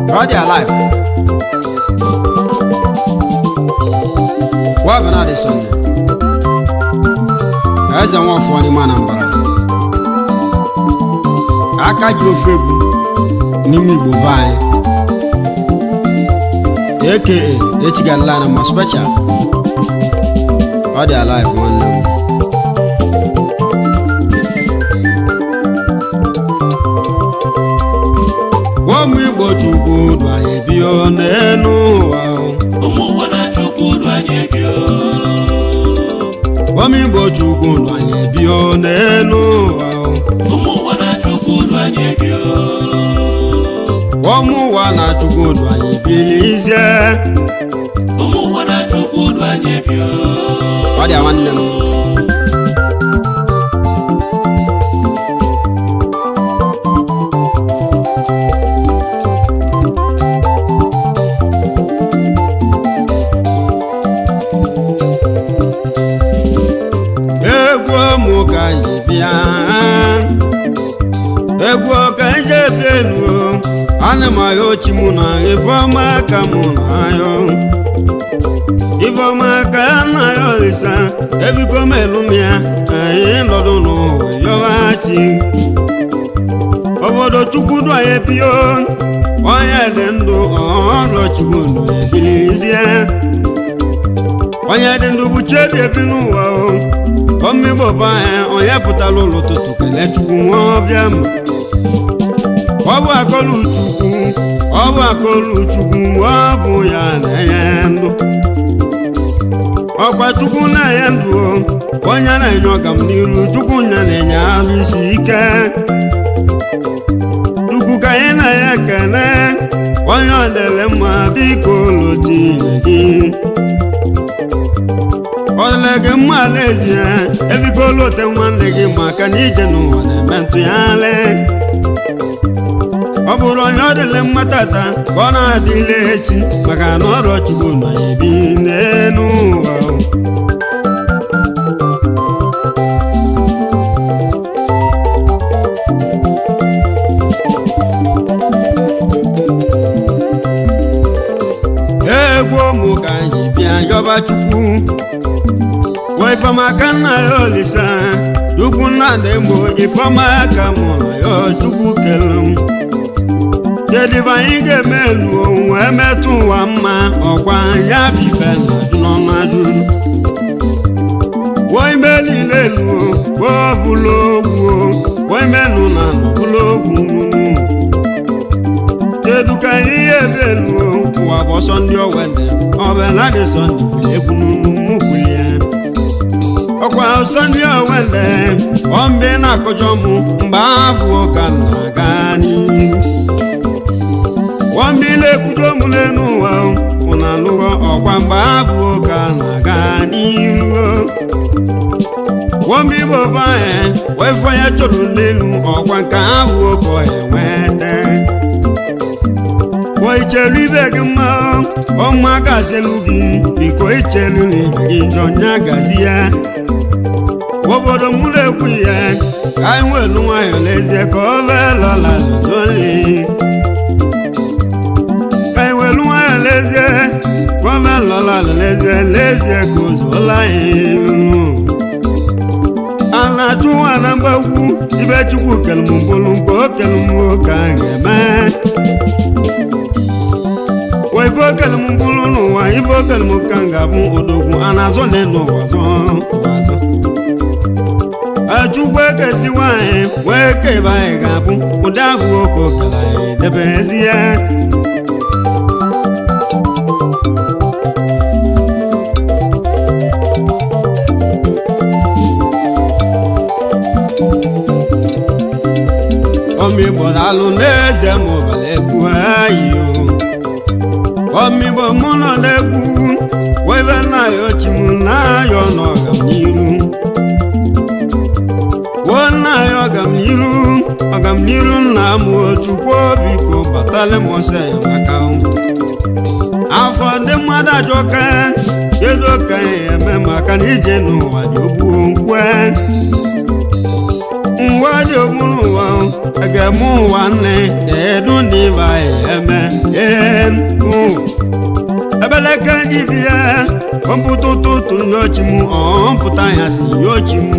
ọ dị alive wabụ na adị sọnde eze nwafọ n'ime anambra aka ji ofe egwu n'ime igbo be anyị aka echigalala na ma special ọ dị alive nwanne m ụmụ igbo chukwu dụ anyị bio n'elu ụwa ụmụ ụwa na-achụkwu ụlọ anyị ebio ụmụ igbo chukwu dụ anyị bio n'elu ụwa ụmụ ụwa na-achụkwu ụlọ anyị ebio ụmụ ụwa na chukwu dụ anyị bilizie ụmụ ụwa na-achụkwu ụlọ anyị ebio ọ dị nwanne m egwu ụmụ ka anyị bịa egwu ka anyị ji bịa elu ana m ahịa ochi mụ na ifeọma ka mụ na ahịa ifeọma ka ya na ya olisa ebiko m elu m ya anyị nọdụ n'ụwa yọghachi obodo chukwu dụ anyị bio onye dị ndụ ọrụ chukwu ndụ ebilizie onye dị ndụ bụ chebi ebi n'ụwa o omigbo bụ anyị onye pụtara ụlọ ụtụtụ kelee chukwu nwa ọbịa m ọ bụ akọlụ chukwu ọ bụ akọlụ chukwu ọ bụ ya na-enye ndụ ọkwa chukwu na-enye ndụ o, onye na-enye ọgam n'iru chukwu nya na-enye arụ isi ike chukwu ka anyị na ya ekene onye ọ dịrị mma biko lotinye gị ọ dịrị gị mma n'ezie ebiko lote nwanne gị maka na ije n'ụwa na-eme ntụgharị ọ bụrụ onye ọ dịrị mma tata ka ọ na-adịle echi maka na ọrụ chukwu na ebi n'elu ụwa egwu ụmụ ka anyị bịa yọba chukwu wee ifeọma ka nna ya olisa chukwu nna dị mgbo ifeọma ka mụ na ya chukwu kere m kedịbe anyị ga-eme elu wee metụ ụwa mma ọkwa ya bụ ife na ajụ n'ọnụ ajụjụ wee ime niile elu wee ọbụla ogwu wee menụ na nọbụla ogwu kedu ka ihe ebe elu ụwa bụ ọsọ ndị owede ọbụla dị sọnde bụrụ egwu n'ụmụkwụ ya ọkwa ọsọ ndị owede ọmbe na-akọjọ mụ mgbe afọ ụka na-aga n'ihu wọmbe na-ekwudo mụ n'elu ụwa ụna alụghọ ọkwa mgbe afọ ụka na-aga n'ihu wọmbe igbo bụ anyị wee fọ ya chọrọ n'elu ọkwa nke afọ ụka enwete Wa ichelu ibe gị mma ọma gazielu gị biko ichelu na ibe gị njọ nya gazi ya obodo m na-ekwu ya ka anyị nwelu nwayọ n'ezie ka ọ velọla zoli ka anyị welu nwayọ n'ezie ka ọ velọla n'ezie n'ezie ka o zuola anyị a na-achụ nwa na mgbagwu ibe chukwu kelum bụrụ nke o kelum ka a ga-eme wa ife okele m bụrụ n'ụwa ife okele m ka m ga-abụ odogwu a na-azọ n'elu ụwa zọ ụwa zọ achukwu ekesi nwanyị wee ke ebe anyị ga-abụ ụdị ahụ oke okele anyị debezie ọmịgbo alụ n'eze ma ọbala egwu anyị o ọmịgbo mụ nọ n'egwu webe na-ayọ chi m na-ayọ n'ọganiru wuo na-ayọ ọganiru ọganiru nna m chukwu biko batala m ọsọ enyemaka afọ ndị mmadụ ajọka kedu ka ya eme maka na ije n'ụwa dị ogbuo nkwe nwa dị ogbu n'ụwa a ga-eme ụwa nne kedu ndị ibe anyị eme ee ebeleke gị bịa ọmpụta ụtụtụ nyochi m ọmpụta ya si nyochi m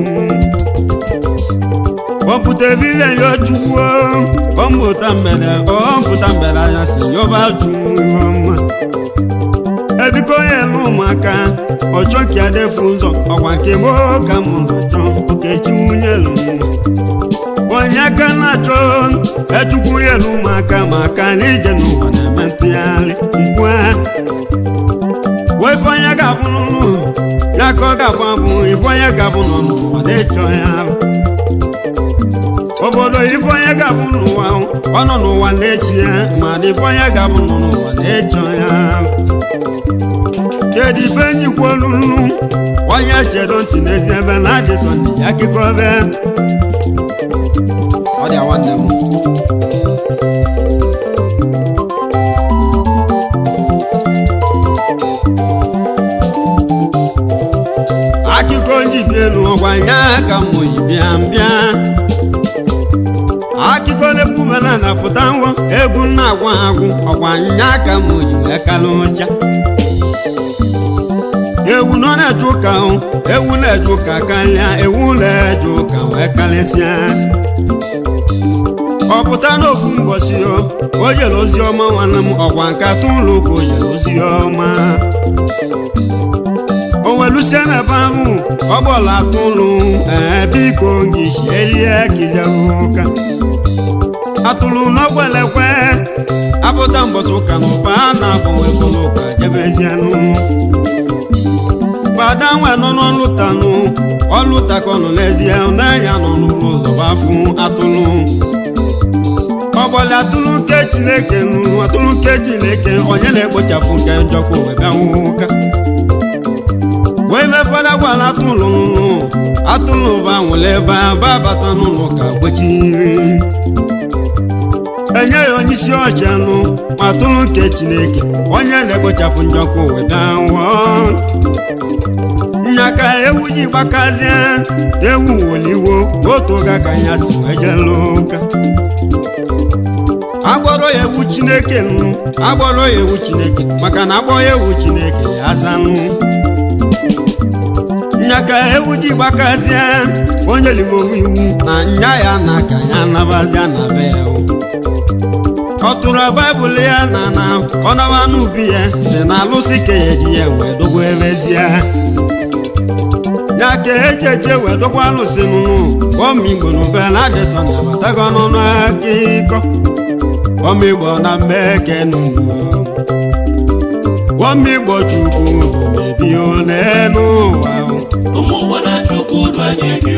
ọmpụta ebile nyochukwu ọmpụta mgbede ọmpụta mgbede ya si nyoba ọma ebiko onye elu ụmụaka ọchọ ka ya defu ụzọ ọkwa nke m ka m na-achọ okechi nwunye elu nwa onye aka na-achọ echukwu ya elu ụmụaka maka na ije n'ụwa na-eme ntụgharị mkpu wee ife onye ga-abụ n'ụlọ ya ka ọ ga-abụ abụ ife onye ga-abụ nọ n'ụwa na-echọ ya arụ obodo ife onye ga-abụ n'ụwa ọ nọ n'ụwa na-echi ya ma dị ife onye ga-abụ nọ n'ụwa na-echọ ya arụ kedu ife njikwa olulu onye chedo ntị n'ezi ebe na adị sọnde ya akụkọ ebe ọ dị nwanne m akụkọ njibi elu ọgwa ya ka m oyi bịa bịa akụkọ na-ekwubana na pụta ngwọ egwu na-agwa agwụ ọgwa nya ka m oyi wee kalụ ụcha ewu nọ na-eje ụka hụ ewu na-eje ụka karịa ewu na-eje ụka wee karịsịa ọ pụta n'ofu mbọsi o o jere ozi ọma nwanne m ọkwa nkata ụlọ ụka o jere ozi ọma o welusie n'ebe ahụ ọ gbọla atụ ụlọ ee biko gị shierie kijewe ụka atụrụ n'ọgbelekwe apụta mbọsị ụka na ụfa a na-agbanwe ụlọ ụka jebezienụ fada nwe nọ n'ọlụtanụ ọlụtakọ nọ n'ezie n'anya nọ n'ụlọ ụzọ gbafụ atụlụ ọgbọlị atụlụ nke chineke nụ atụlụ nke chineke onye na-ekpochapụ nke njọkwa wee bịanwụ ụka wee be fada gwara atụlụ nụ atụlụ ba nwụrụ ebe a ba bata n'ụlọ ka gbechiri enye ya onye isi ọcha nụ ma atụlụ nke chineke onye na-ekpochapụ njọkwa wee bịanwụ nyaka ewu ji gbakazie ewu woliwo otu oge ka ya si wee jelu ụka agbọrọ ya ewu chineke nụ agbọrọ ya ewu chineke maka na agbọ ya ewu chineke ya azanụ nyaka ewu ji gbakazie onye liwowu iwu na nya ya na ka ya nabazia na be ya ọ tụrụ baịbụl ya na na ọ naba n'ubi ya dị na alụsị ka ya ji ya wee dogo ebezie ya ka eji eje wee dokwa alụsị nụnụ ọmigbo na ube na adịsọ na abatago n'ọnụ akịkọ ọmigbo na mmeke nụnụ ọmigbo chukwu bụ mebie n'elu ụwa ụmụ ụgbọ na chukwu du anyị bi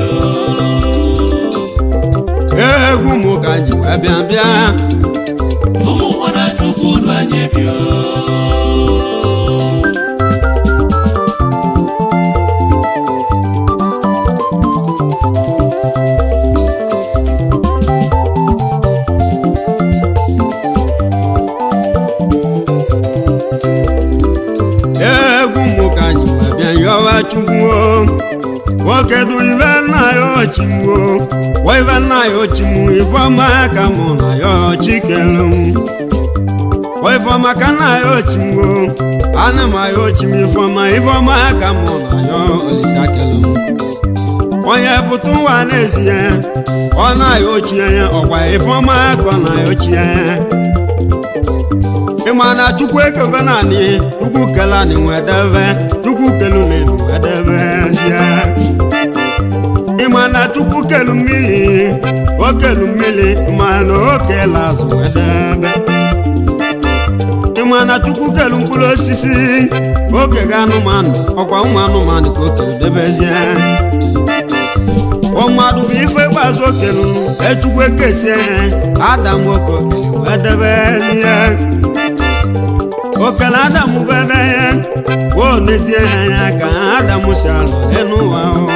egwu m ka ji wee bịa bịa ụmụ ụgbọ na chukwu du anyị bi egwu m ka ji wee bịa yọwa chukwu nwoke du ibe nna ya ochimwo wa ibe nna ya ochimwu ifeọma ka mụ na ya chikelu m wa ifeọma ka nna ya ochimwo ana m ya ochim ifeọma ifeọma ka mụ na ya olisakelu m onye pụta ụwa n'ezie ọ na-ya ochie ya ọkwa ifeọma ka ọ na ya ochie ya ịma na chukwu ekego naanị chukwu kele anyị nwedebe chukwu kelu n'elu wedebezie ịma na chukwu kelu mmiri o kelu mmiri ma na o kele azụ wedebe ịma na chukwu kelu mkpụrụ osisi oge ga anụmanụ ọkwa ụmụ anụmanụ ka o kelu debezie ọ mmadụ bụ ife ikpeazụ okelu echukwu ekesie adam oke okele wee debezie okele adam bere ya o nezie ya anya ka adam si alụ n'ụwa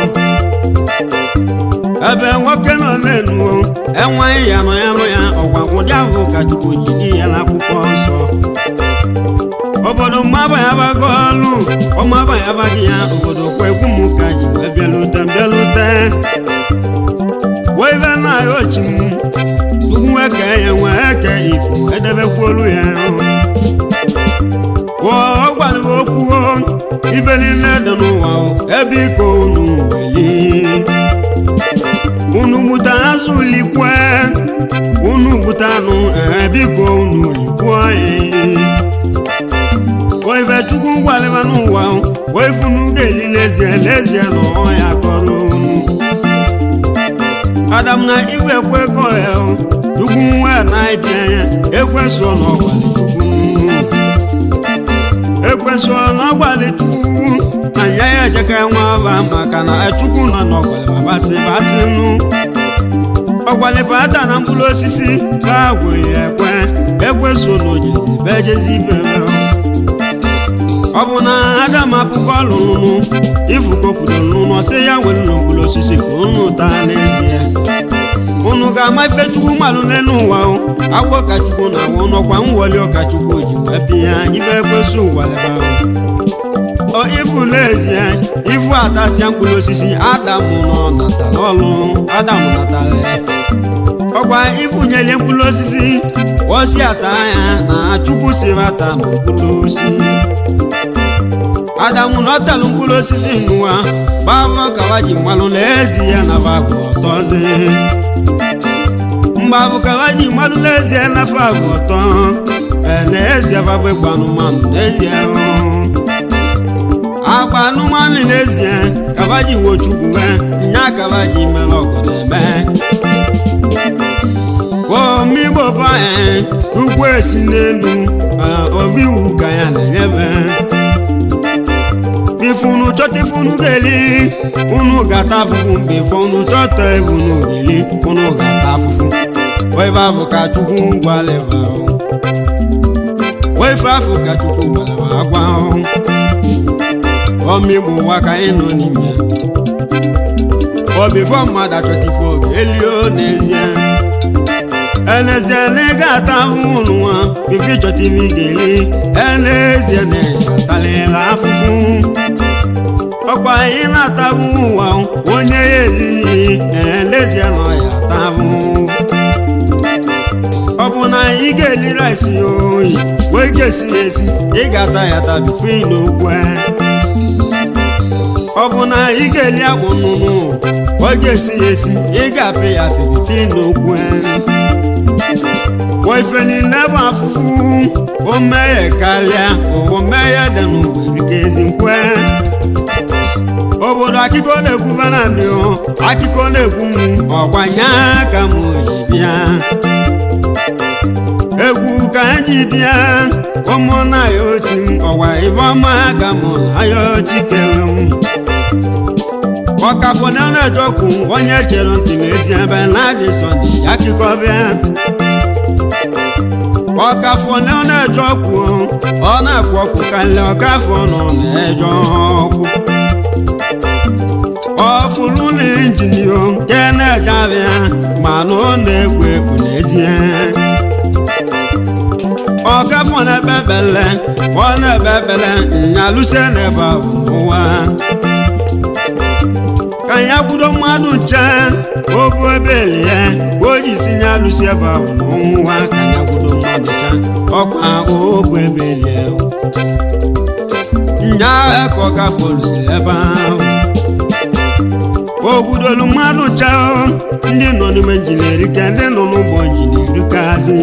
ebe nwoke nọ n'enu enweghị ya nọ ya nụ ya ọgwa ụdị ahụ ka chukwu ji di ya n'akwụkwọ nsọ obodo mmaba ya bago ọlụ ọmaba ya baghị ya obodo kwa egwu m ka ji wee bịalute bịalute wee be na ya ochi m chukwu eke ya nwee eke ifu edebe dị n'ụwa o, ebe iko unu weli unu gbuta azụ likwe unu gbuta anụ ebe iko unu likwe oife chukwu gwalịba n'ụwa o, oifunu ga-eli lezie lezie na ọya kọrọ unu adam na iwe ekwekọ ya o, chukwu nwa na-ebi anya ekweso n'ọgbalị chukwu ekweso n'ọgbalị chukwu na ya ya ejeka nwa aba maka na chukwu nọ n'ọgbalị babasị basị nụ ọgbalị fata na mkpụrụ osisi ha gwere ekwe ekweso n'ojezi bejezi ibere ọ bụ na adam apụkọ lụrụ ifuko kwuru n'ụlọ sị ya nwere ụlọ mkpụrụ osisi ka unu taa n'ezie unu ga-ama ife chukwu mmalụ n'elu ụwa o agwọ ka chukwu na awụ n'ọkwa mwoli ọkachukwu ji wee bịa ibe ekwesị ụwaleba ọ ifu n'ezie ifu atasịa mkpụrụ osisi adamụ nọ natara ọlụ adamụ natara ya ọkwa ifunyelie mkpụrụ osisi osi ata ya na chukwu si bata na mkpụrụ osisi adamu na ọtalụ mkpụrụ osisi n'ụwa gbavọ kawa ji mmalụ n'ezi ya na babụ ọtọzi mgbabụ kawa ji mmalụ n'ezie na fabụ ọtọ ee, n'ezie babụ ịgba anụmanụ n'ezie agba anụmanụ n'ezie kaba ji wochukwu wee nya kaba ji mere ọgụ na-eme omigbo banye ugwu esi n'elu ovi iwu ka ya na-enyebe ifunu chọta ifunu geli unu gata afụfụ mgbe ifo unu chọta ebunu geli unu gata afụfụ oife afụ ka chukwu gwaleba oife afụ ka chukwu gwaleba agwa omigbo ụwa ka anyị nọ n'ime obifo mmadụ achọta ifo gelio n'ezie enezie na ị ga-ata ahụhụ n'ụwa bifo ịchọta ife ị ga-eli enezie na ịgatalịla afụfụ ọkwa anyị na-ata ahụhụ ụwa onye ya elighị elezie na ọya ata ahụhụ ọ bụ na ị ga-eli rice ya oyi wee ga-esi ya esi ị ga-ata ya ata bifo ị n'okwu ọ bụ na ị ga-eli akpụ nnụnụ ọ ga-esi ya esi ị ga-apị ya apị bifo ị n'okwu ife niile bụ afụfụ o meghe karịa ụwa meghe dị n'ụwa erike ezi nkwe obodo akụkọ na-ekwu banadị akụkọ na-ekwu m ọgbanye ka m ji bịa egwu ka anyị bịa ụmụnna ya otu m ọgwa ibe ọma ka m na ya ochi kere m ọkafọ na na-ejọkwu onye chere ntị n'ezi ebe na-adị sọdị akụkọ bịa ọkafọ na ọ na-eje ọkụ ọ na-akwụ ọkụ karịa ọkafọ nọ na-eje ọkụ ọfụrụ na injinia nke na-eje abịa mana ọ na-ekwu ekwu n'ezie ọkafọ na-ebe bele ọ na-ebe bele nyalụsie n'ebe ahụ ụwa ka ya kwudo mmadụ nche obu ebe ya o ji si ya alụsi ebe ahụ n'ọnwụwa ka ya kwudo mmadụ nche ọkwa obu ebe ya nya ka ọ gafolụsi ebe ahụ ogbudolu mmadụ nche ndị nọ n'ime injinia ka ndị nọ n'ụgbọ injinia kazi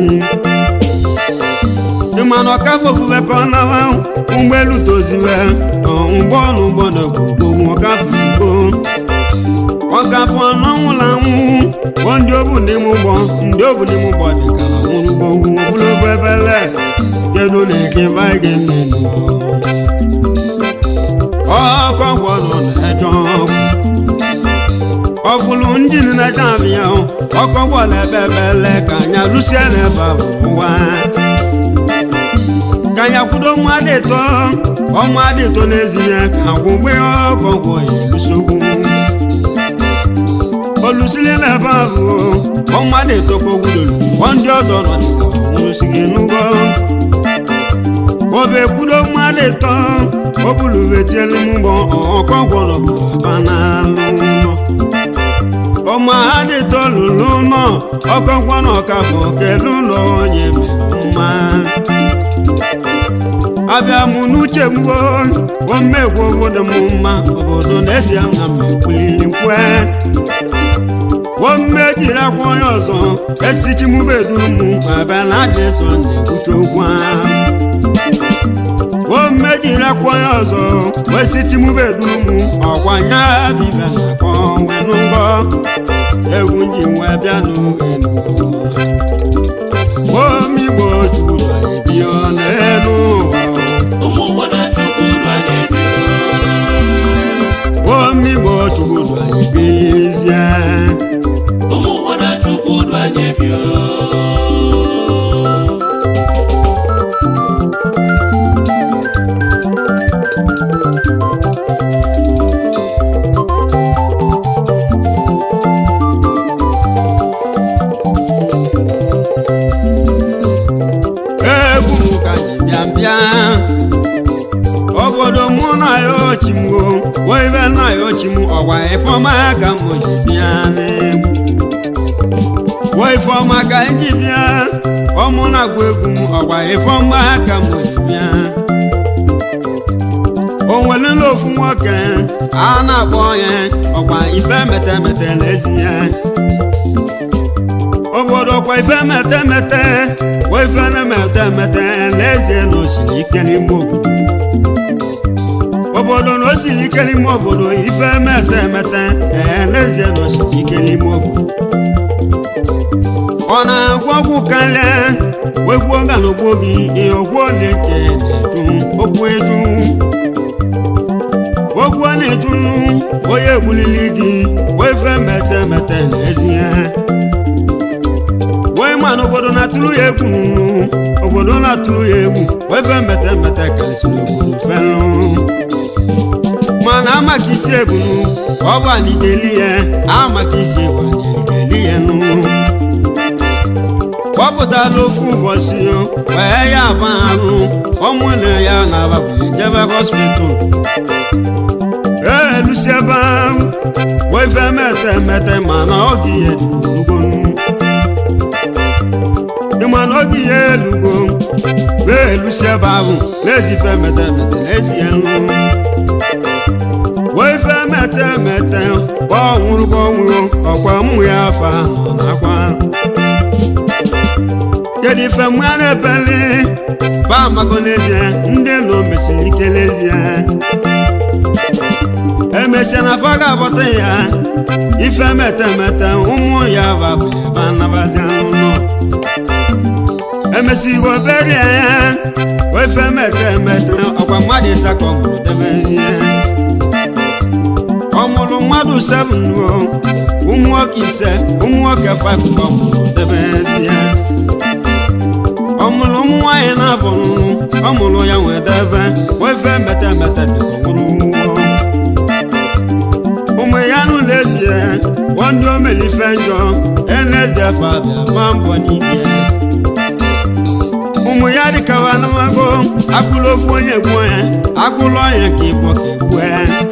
ịmana ọkafọ ofufe ka ọ nawa ụgbọelu toziwe ụgbọ n'ụgbọ na gbogbo ọkafọ igbo ọgafọ n'ọnwụla anwụ ndị obu n'ime ụgbọ ndị obu n'ime ụgbọ dị ka na nwụrụ gbogbo ogologo ebele kedu na eke baịga ọkọ gwọ nọ na-eje ọkụ ọfụlụ ndị na-eje abịa ọkọ gwọla ebe ebele ka anya lụsie n'ebe ahụ ụwa ka anya kwudo nwa dị tọ ọnwa dị tọ n'ezie ka agwụgbe ọkọ gwọ ya elusogwu olusili n'ebe ahụ ọnwa na-etokwa ogwudolu ọ ndị ọzọ nọ dịka nwụrụsigi n'ụgwọ obe kwudo nwa na-eto obuluvetieelu mgbọ ọkọgwọrọ banalụnọ ọma ha na-eto lụlụ nọ ọkọgwọ na ọkafọ kedu ụlọ onye mere mma abịa mụ n'uche m o omegwu obodo m mma obodo n'ezie na m ekwulili nkwe ome jiri akwa onye ọzọ esichi m beduru m abịa na adị eso na-ekwucha okwu ahụ ome jiri akwa onye ọzọ esichi m beduru m ọkwa nya dibịa na-akọ wenụ ngọ egwu nji wee bịa n'oge omigbo juru anyị bịa n'elu ụwa ụmụ ụwa na chukwu du anyị bi omigbo chukwu anyị bilizie ụmụ ụwa na chukwu du anyị bi egwu m ka ji bịa bịa obodo mụ na ya ochimwo weibe na ya ochim ọgwa ifeọma ka m ji bịa n'egwu weifeọma ka m ji bịa ọmụ na-agwa egwu m ọgwa ifeọma ka m ji bịa o nwelele ofu nwoke a na-akpọ ya ọkwa ife metemete n'ezie obodo kwa ife metemete wa ife na-emetemete n'ezie na osiri ike n'ime obodo obodo na osiri ike n'ime obodo ife metemete ee n'ezie na osiri ike n'ime obodo ọ na-agwọ ọgwụ karịa wegwuo galogbo gị ihe ogwu na-eke na-eju okwu eju ogwu na-eju onye egbulili gị wa ife metemete n'ezie wee ma na obodo na-atụrụ ya egwu nụ obodo na-atụrụ ya egwu wee be mbete mbete karịsịrị obodo felụ mana amaka isi ebunu ọ bụ anigeli ya amaka isi ebu anigeli ya nụ kpọpụtala ofu ụbọchị wee ya aba arụ ọmụna ya na-ababuli jebe hospital elusi ebe ahụ wee fe mete mete mana ọ gị ya dịgologo ịma na oge ihe elugo wee elusi ebe ahụ na-ezife mete mete na-ezie nrụ wee fe mete mete gba ọnwụrụ gba ọnwụrụ ọkwa mmụ ya afa nọ n'akwa kedu ife mmụ ya na-ebeli ba amago n'ezie ndị nọ mesiri ike n'ezie emesịa na afọ ga-abọta ya ife mete mete ụmụ ya babụli ebe anabazi anụ nọ emesigo berie ya wefe mete mete ọkwa mmadụ ịsakọ mụrụ debe ihe ọ mụrụ mmadụ seven o ụmụ nwoke ise ụmụ nwoke five ka ọ mụrụ debe ihe ọ mụrụ ụmụ nwaanyị na-abụ ọ mụrụ ya nwee debe wefe mete mete dịka nwụrụ nwo ụmụ ya nụ n'ezie ndị omelife njọ enezie fabia gba mbọ n'ike ụmụ ya dịkawa n'amago agụlụ ofu onye gbuo ya agụlụ ọnya ka ịbọ ka egbue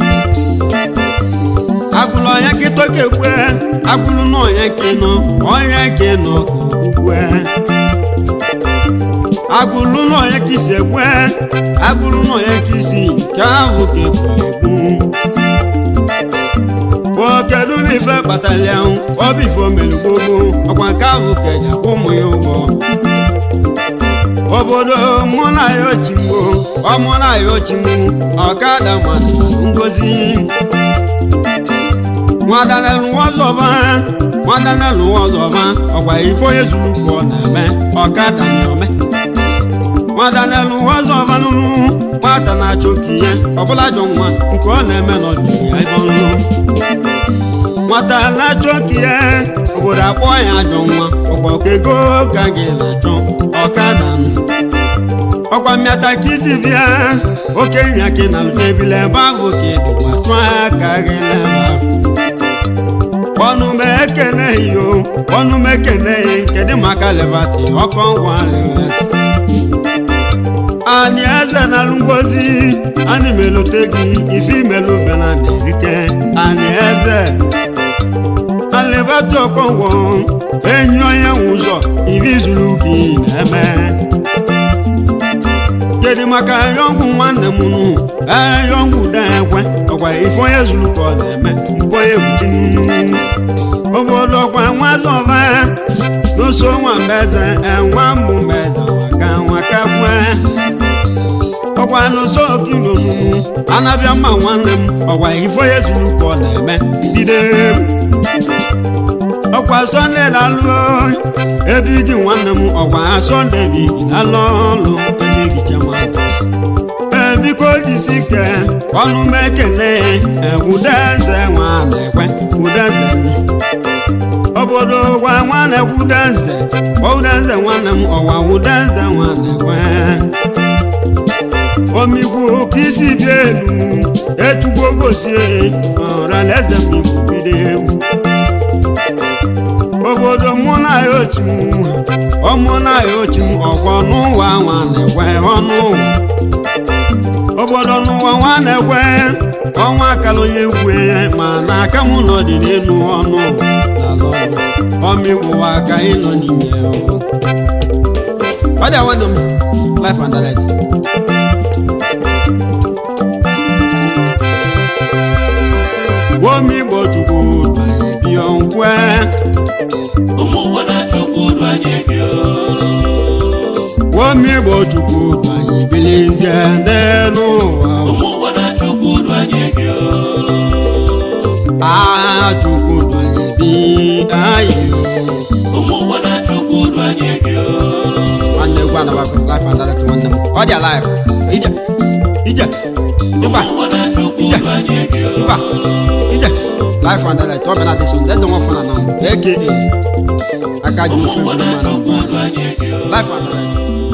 agụlụ ọnya ka ịtọ ka egbue agụlụ n'ọnya ka ịnọ ọnya ka ịnọ ka ogbue agụlụ n'ọnya ka isi egbue agụlụ n'ọnya ka isi ka ahụ ka egburu egbu kedu na ife kpatara ya ọ bụ ife omelu gbogbo ọkwa nke ahụ ka eji akwụ ụmụ ya ụgwọ obodo mụ na ya ochimbo ọmụ na ya ochimbo ọkada mmadụ ngozi nwadanelu ọzọba nwadanelu ọzọba ọkwa ife onye zuru ka ọ na-eme ọkada na-ome nwadanelu ọzọba nụrụ nwata na-achọ okenye ọbụla jọ nwa nke ọ na-eme n'ọdịnihu ya ebe ọrụ nwata na-achọ okenye obodo akpọ ya ajọ nwa ọgbakọ ego ka gị na-achọ ọkada ọkwa mmịata ka isi bịa okenye gị na ebile ebe ahụ ka ịdịkwa chụọ aka gị n'ebe ahụ ọnụ m ekene iyo ọnụ m ekene kedu maka lebati ọkọ ngwa lebati anyị eze na ngozi anyị melote gị ife imelu bena na-erike anyị eze alebati ọkọngwọ enyi onye nwe ụzọ ibi zuru gị na-eme kedu maka yọngwụ nwanne m nụ ee yọngwụ da ekwe ọkwa ife onye zuru ka ọ na-eme mbọ ya ebuchi obodo ọkwa nwazọba n'ụsọ nwa mbeze enwa mbụ mbeze waka waka kwe ọkwa n'ụsọ okilonu anabịa mma nwanne m ọkwa ife onye zuru ka ọ na-eme bido ọkwa sọnde lalụ ebe gị nwanne m ọkwa sọnde bi lalụ ọlụ ebe gị chama biko jisi ike ọnụ m ekele ewudeze nwa na-ekwe udeze obodo gwa nwa na-ekwudeze udeze nwanne m ọwa udeze nwa na-ekwe omigwu ka isi dị elu echugbo gosie ọralaeze m igwu bido egwu obodo mụ na ya otu ọmụ na ya otu ọkwọ n'ụwa nwa na-ekwe ọnụ ụwa obodo n'ụwa nwa na-ekwe ọnwa akara onye kwe ma na aka m nọ dị n'elu ọnụ ọmịgwụwa aka ịnọ n'ime ọ dị awadọ m life and direct womigbo chukwu banye bịọ nkwe ụmụ ụwa na chukwu du anyị bịa womigbo chukwu banye bilizie n'elu ụwa ụmụ ụwa na chukwu du anyị bịa Ah, chukwu banye bi anyị ụmụ ụwa na chukwu du anyị bịa nwanne gwa na life and direct nwanne m ọ dị alive ije ije ịba ụmụ ụwa na chukwu du anyị bịa ịba ije life and direct ọ bịa na dịsụ eze nwa fana na aka aka ji ụmụ osu ụwa ndị na mmadụ chukwu du anyị bịa life and direct